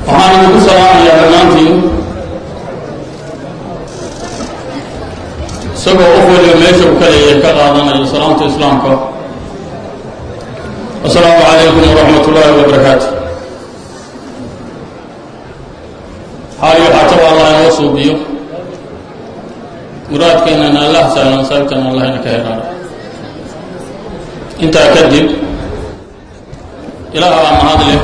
waxaan idinku salaamayaa dhammaantiin isagoo qof waliba meesha uu ka leeyahay ka qaadanayo salaamta islaamka asalaamu calaykum waraxmat ullaahi wabarakaatu xaali waxaa taba allah inoo suubiyo muraadkeennana allah sahlan saabtana allah ina ka heraano intaa kadib ilaah baa mahad leh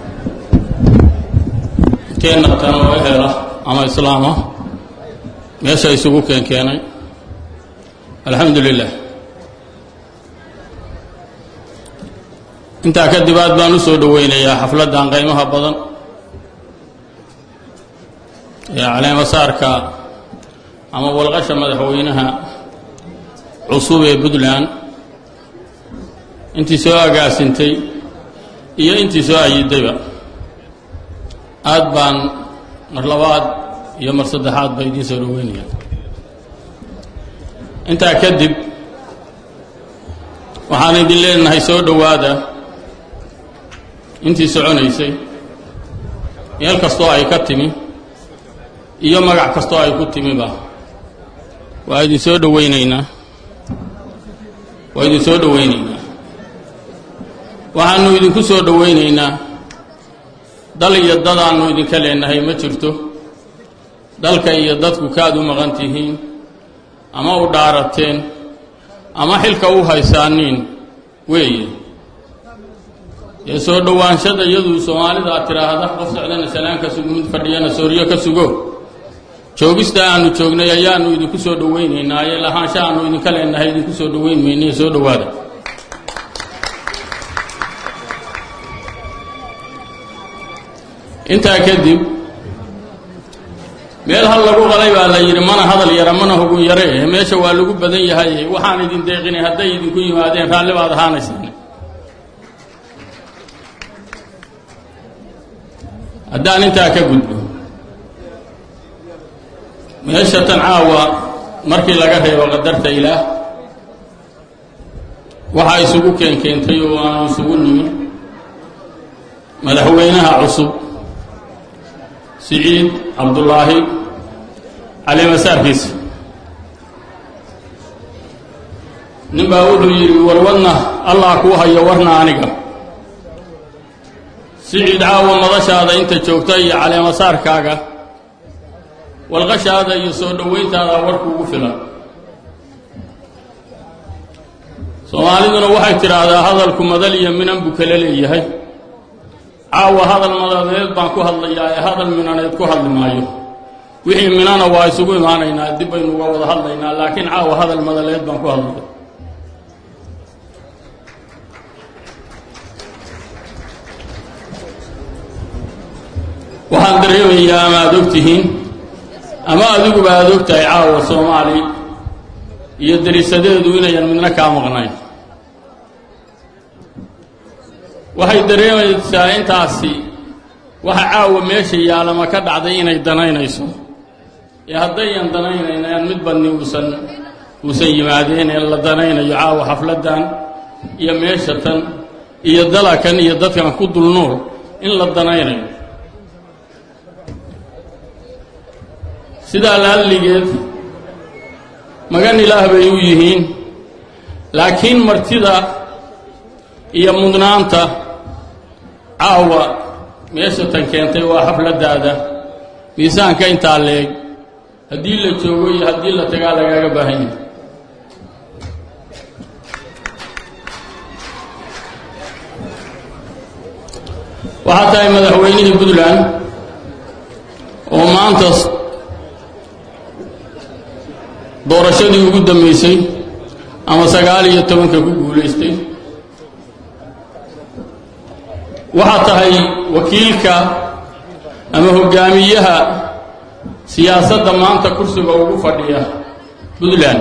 keenna tan oo hela ama islaama meesha isugu keen keenay alxamdu lilah intaa kadib aad baan u soo dhoweynayaa xafladdan qaymaha badan ee caleemasaarka ama walqasha madaxweynaha cusub ee puntland intii soo agaasintay iyo intii soo ayidayba aad baan mar labaad iyo mar saddexaad ba idiin soo dhaweynaya intaa kadib waxaan idin leenahay soo dhowaada intii soconaysay meel kastoo ay ka timi iyo magac kastoo ay ku timiba waa idin soo dhoweynaynaa waa idin soo dhoweynaynaa waxaanu idinku soo dhoweynaynaa dal iyo dadaannu idinka leenahay ma jirto dalka iyo dadku kaad u maqan tihiin ama u dhaarateen ama xilka u haysaaniin weeye dee soo dhowaanshada iyadu soomaalida aad tidhaahda qof socdana salaan ka sugo mid fadhiyana sooryo ka sugo joogista aanu joognay ayaanu idinku soo dhoweynaynaa ee lahaansha aanu idinka leenahay idinku soo dhoweyn maynae soo dhowaada intaa kadib meel hal lagu qalay baa la yidhi mana hadal yara mana hogun yare eh meesha waa lagu badan yahay waxaan idin deeqinay hadday idinku yimaadeen raalli baad ahaanaysaan haddaan intaa ka gudbo meesha tan caawa markii laga reebo qadarta ilaah waxaa isugu keenkeentay oo aanu isugu nimin madaxweynaha cusub siciid cabdullaahi caleemasaarkiisa nin baa wuxuu yidhi warwadna allah kuu hayo warna aniga siciid caawa madashaada inta joogta iyo caleemasaarkaaga walqashaada iyo soo dhowayntaada warkuugu filan soomaaliduna waxay tidhaahdaa hadalku madal iyo minan buu kala leeyahay caawa hadal madadeed baan ku hadlayaa ee hadal minaneed ku hadli maayo wixii minana waa isugu imaanaynaa dib baynu uga wada hadlaynaa laakiin caawa hadal madaleed baan ku hadlaya waxaan dareemayaa ama aad og tihiin ama adiguba aad og tahay caawa soomaali iyo dariisadeedu inayan midna kaa maqnayn waxay dareemaysaa intaasi waxa caawa meesha yaalama ka dhacday inay danaynayso ee haddayan danaynaynaan mid badni uusan uusan yimaadeen ee la danaynayo caawa xafladdan iyo meesha tan iyo dalakan iyo dadkan ku dul nool in la danaynayo sidaa laalligeed magan ilaah bay u yihiin laakiin martida iyo mudnaanta caawa meesha tan keentay waa xafladdaada miisaanka intaa leeg haddii la joogo iyo haddii la tagaa lagaaga baahan yahay waxaa tahay madaxweynihii puntland oo maanta doorashadii ugu dambaysay ama sagaal iyo tobanka ku guulaystay waxaa tahay wakiilka ama hogaamiyaha siyaasadda maanta kursiga ugu fadhiya puntland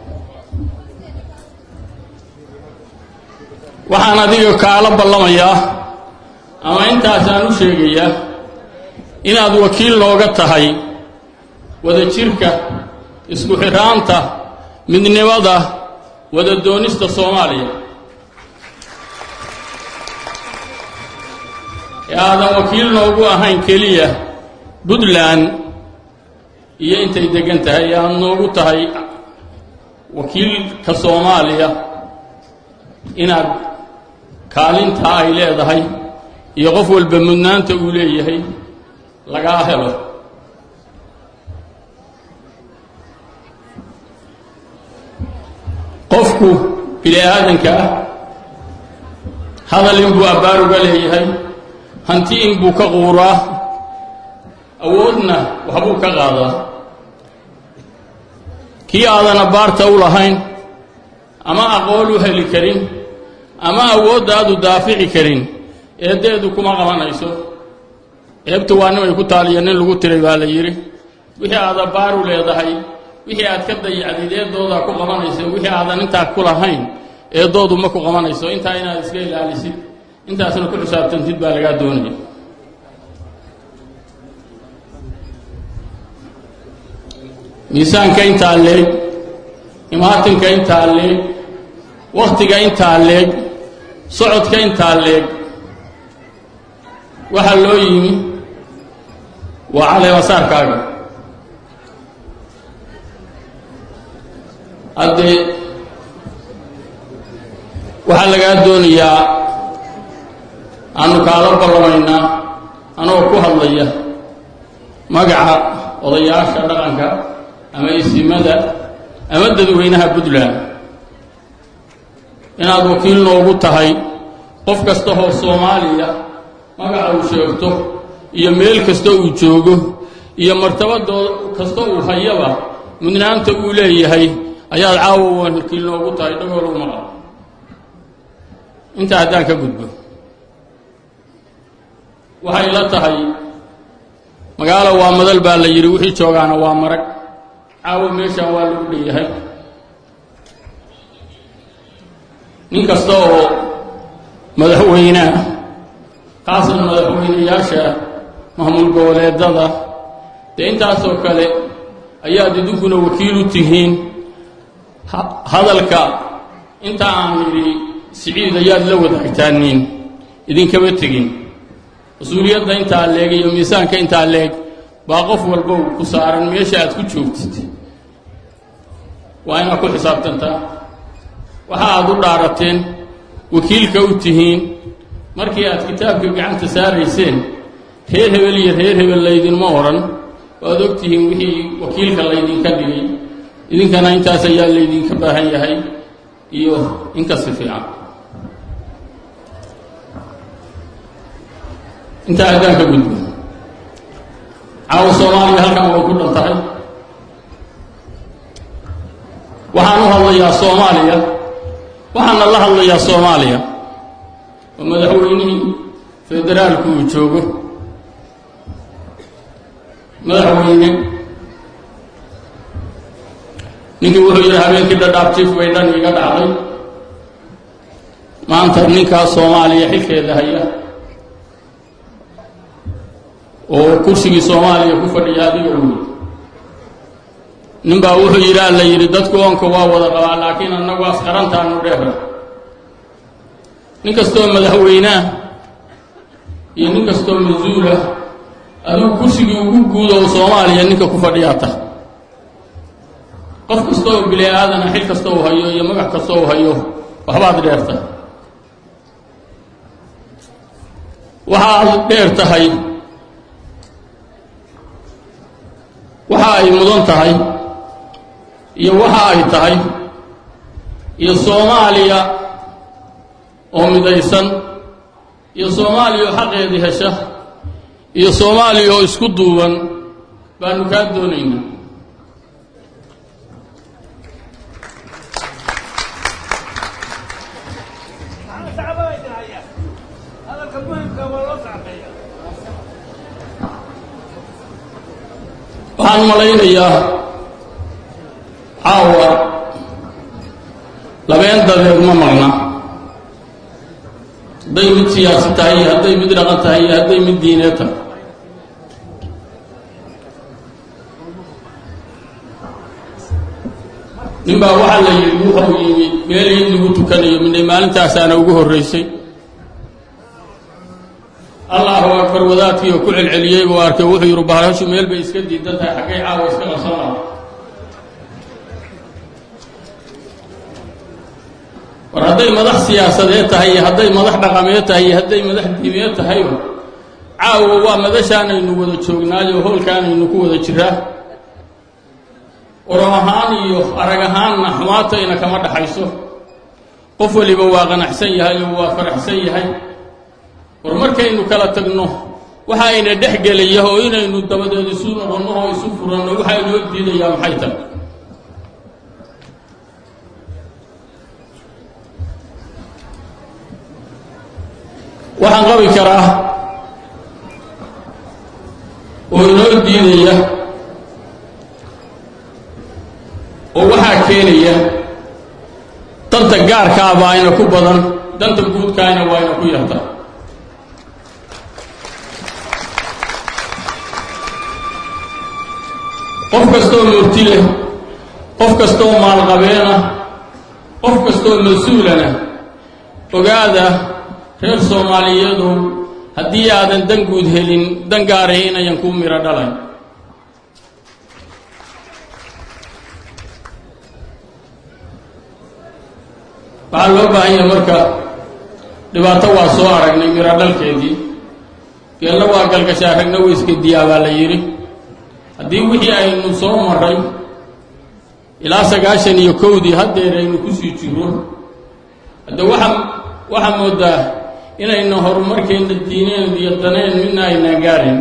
waxaan adiga kaala ballamayaa ama intaasaan u sheegayaa inaad wakiil nooga tahay wada jirka isku xidhaanta midnimada wada doonista soomaaliya ee aadan wakiil noogu ahayn keliya puntland iyo intay deggan tahay ee aad noogu tahay wakiilka soomaaliya inaad kaalintaa ay leedahay iyo qof walba mudnaanta uu leeyahay lagaa helo qofku bini aadanka ah hadal inbuu abbaar uga leeyahay hanti inbuu ka quuraa awoodna waxbuu ka qaadaa kii aadan abbaarta u lahayn ama aqoon u heli karin ama awoodda aadu daafici karin eeddeedu kuma qabanayso eebta waa nin ay ku taaliya nin lagu tiray baa la yidhi wixii aad abbaar u leedahay wixii aad ka dayacdid eeddoodaa ku qabanayso wixii aadan intaa ku lahayn eeddoodu ma ku qabanayso intaa inaad iska ilaalisid intaasna ku xisaabtantid baa lagaa doonaya miisaanka intaa leeg imaatinka intaa leeg wakhtiga intaa leeg socodka intaa leeg waxaa loo yimi waa caleemasaarkaaga haddee waxaa lagaa doonayaa aanu kaala ballamaynaa anoo ku hadlaya magaca odayaasha dhaqanka ama isimada ama dadweynaha puntland inaad wakiil noogu tahay qof kasta oo soomaaliya magaca uu sheegto iyo meel kasta uu joogo iyo martabadoo kasta uu hayaba mudnaanta uu leeyahay ayaad caawa wakiil noogu tahay dhagoolow maqal intaa haddaan ka gudbo waxay la tahay magaalo waa madal baa la yidhi wixii joogaana waa marag caawa meeshaan waa lagu dheeyahay nin kasta oo madaxweynea khaasan madaxweynayaasha maamul goboleedada dee intaasoo kale ayaad idinkuna wakiil u tihiin hadalka inta aan idhi siciid ayaad la wadaagtaaniin idinkama tegin mas-uuliyadda intaa leeg iyo miisaanka intaa leeg baa qof walbow ku saaran meesha aad ku joogtid waa inaad ku xisaabtantaa waxa aad u dhaarateen wakiilka u tihiin markii aad kitaabka gacanta saarayseen reer hebel iyo reer hebel laydinma odhan waad og tihiin wixii wakiilka laydinka dhigay idinkana intaas ayaa laydinka baahan yahay iyo inkasi fiican intaa haddaan ka gudbo caawa soomaaliya halkan way ku dhan tahay waxaan u hadlayaa soomaaliya waxaana la hadlayaa soomaaliya oo madaxweynihii federaalku uu joogo madaxweyne ninkii wuxuu yidhi habeenkii dhadhaab jiif bay dhan iga dhacday maanta ninkaas soomaaliya xilkeeda haya oo kursigii soomaaliya ku fadhiya adiga wey nin baa wuxuu yidhi alla yidhi dadku oonka waa wada qabaa laakiin annagu asqarantaanu dheera nin kastoo madaxweyneah iyo nin kastoo mas-uulah adigu kursigii ugu guuda oo soomaaliya ninka ku fadhiyaa tah qof kasta oo bili aadana xil kasta uu hayo iyo magac kasta uu hayo waxbaad dheerta waxa aad dheer tahay waxa ay mudan tahay iyo waxa ay tahay iyo soomaaliya oo midaysan iyo soomaaliya oo xaqeedii hesha iyo soomaaliya oo isku duuban baanu kaa doonaynaa waxaan malaynayaa caawa labeen dadeed ma maqna hadday mid siyaasi tahay iyo hadday mid dhaqan tahay iyo hadday mid diineed tahay nin baa waxaa la yidhi wuxuu yimi meel in lagu tukanayo midnay maalintaasaana ugu horraysay allahu akbar wadaadkii oo ku celceliyey buu arkay wuxuu yidhi bahashu meel bay iska diidan tahay xaggay caawa iska qabsan laha war hadday madax siyaasadeed tahay iyo hadday madax dhaqameed tahay iyo hadday madax diimeed tahayba caawa waa madashaanaynu wada joognaayo hoolkaanaynu ku wada jiraa oro ahaan iyo arag ahaanna xumaatayna kama dhaxayso qof waliba waa qanacsan yahay oo waa faraxsan yahay war markaynu kala tagno waxa ayna dhex gelaya oo inaynu dabadeed isu noqonno oo isu furanno waxaa inoo diidayaa maxay tahay waxaan qabi karaa oo inoo diidaya oo waxaa keenaya danta gaarkaaba ayna ku badan danta guudkaayna waa ayna ku yarta qof kastoo murti leh qof kastoo maalqabeena qof kastoo mas-uulana ogaada reer soomaaliyeedu haddii aadan dan guud helin dan gaarahi inayan kuu miro dhalayn waxaa loo baahan yahay marka dhibaato waa soo aragnay miro dhalkeedii geelna waa galgashaa ragna weyskadiyaa baa la yidhi haddii wixii aynu soo maray ilaa sagaashan iyo kowdii haddeer aynu kusii jiro hadde waxa waxaa moodaa inayna horumarkeenna diineen iyo daneen midna aynaan gaarayn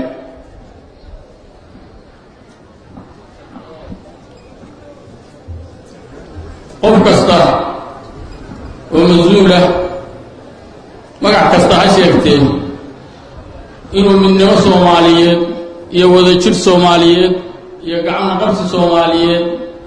qof kasta oo mas-uulah magac kasta ha sheegtee inuu midnimo soomaaliyeed iyo wadajir soomaaliyeed iyo gacmo qabsi soomaaliyeed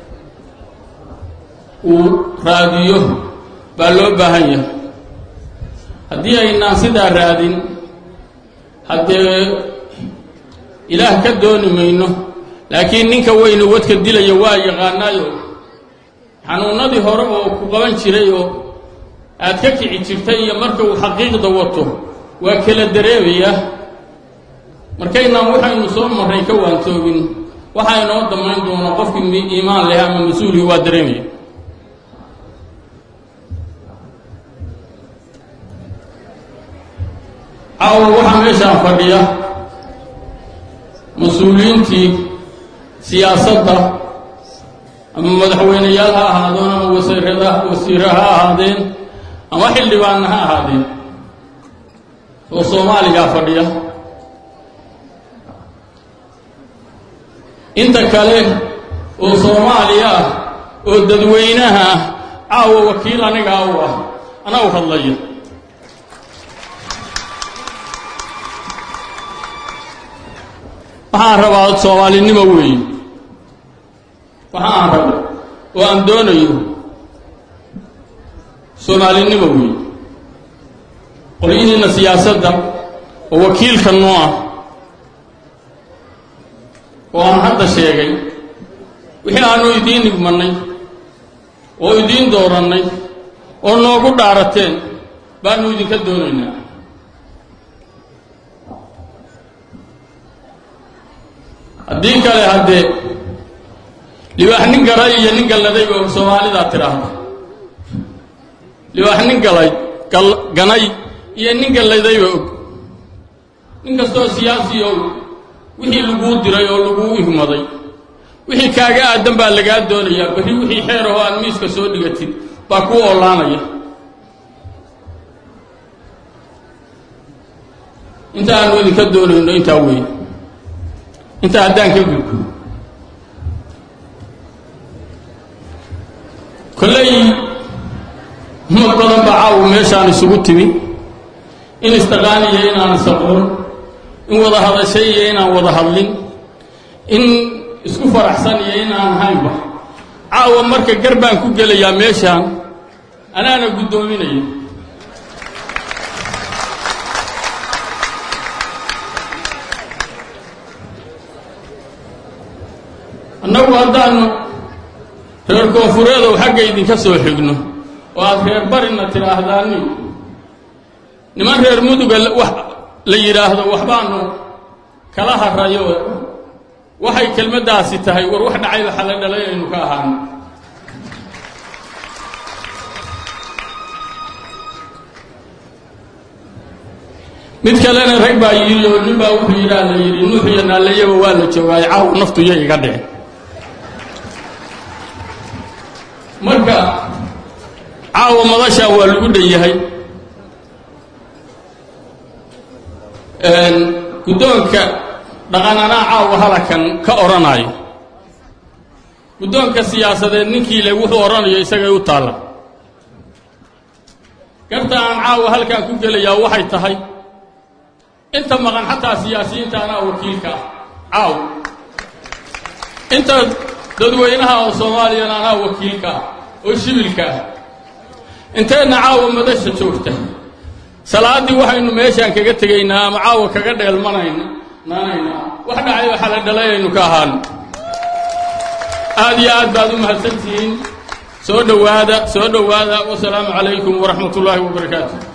uu raadiyo baa loo baahan yahay haddii aynaan sidaa raadin haddee ilaah ka dooni mayno laakiin ninka weyne wadka dilaya waa yaqaanaayo xanuunnadii hore oo ku qaban jiray oo aad ka kici jirtay iyo marka uu xaqiiqda wato waa kala dareemayaa markaynaan waxaynu soo marray ka waantoogin waxaa inoo damayn doona qofkii iimaan leh ama mas-uulii waa dareemaya caawa waxaa meeshaan fadhiya mas-uuliyiintii siyaasadda ama madaxweyneyaal ha ahaadeen ama wasiirada wasiire ha ahaadeen ama xildhibaanna ha ahaadeen oo soomaaligaa fadhiya inta kale oo soomaaliya ah oo dadweynaha ah caawa wakiil anigaa u ah anaa u hadlaya waxaan rabaa soomaalinimo weeye waxaan rabo oo aan doonayo soomaalinimo weeye qolyihiinna siyaasadda oo wakiilka noo ah oo aan hadda sheegay wixii aanu idiin nigmannay oo idiin doorannay oo noogu dhaarateen baanu idinka doonaynaa haddii kale haddee libaax nin galay iyo nin galladayba soomaalidaa tidhaahda libaax nin galay ganay iyo nin galladayba og nin kastoo siyaasi og wixii laguu diray oo laguu ihmaday wixii kaaga aadan baa lagaa doonayaa berri wixii xeer ahoo aad miiska soo dhigatid baa kuu oolaanaya inta aanu idinka doonayno intaa weeye intaa haddaan ka gudbo kolley umad badan baa caawu meeshaan isugu timi in istaqaaniya inaan isaqoon in wada hadashay iyo inaan wada hadlin in isku faraxsan iyo inaan haynba caawa marka gar baan ku gelayaa meeshaan anaana guddoominaya annagu haddaannu reer koonfureedow xagga idinka soo xigno oo aad reer barina tidhaahdaani niman reer muduga wax la yidhaahdo waxbaanu kala harayo waxay kelmaddaasi tahay war wax dhacayba xalla dhalay aynu ka ahaano mid kalena rag baa yidhi oo nin baa wuxuu yidhaa la yidhi nuux iyo naallayaba waa la joogaayo caaw naftu iyo iga dhicin marka caawa madashaan waa lagu dhan yahay guddoonka dhaqananaa caawa halakan ka odhanayo guddoonka siyaasadeed ninkii le wuxuu odhanayo isagay u taalla garta aan caawa halkan ku gelayaa waxay tahay inta maqan xataa siyaasiyiinta anaa wakiilka ah caaw inta dadweynaha oo soomaaliyana anaa wakiilka ah oo shibilka ah inteenna caawa madasha joogta salaaddii waxaynu meeshaan kaga tegaynaa ama caawa kaga dheelmanayna naanaynaa wax dhacayba xala dhalayaynu ka ahaano aad iyo aad baad u mahadsantihiin soo dhowaada soo dhowaada wasalaamu calaykum waraxmat ullaahi wabarakaatu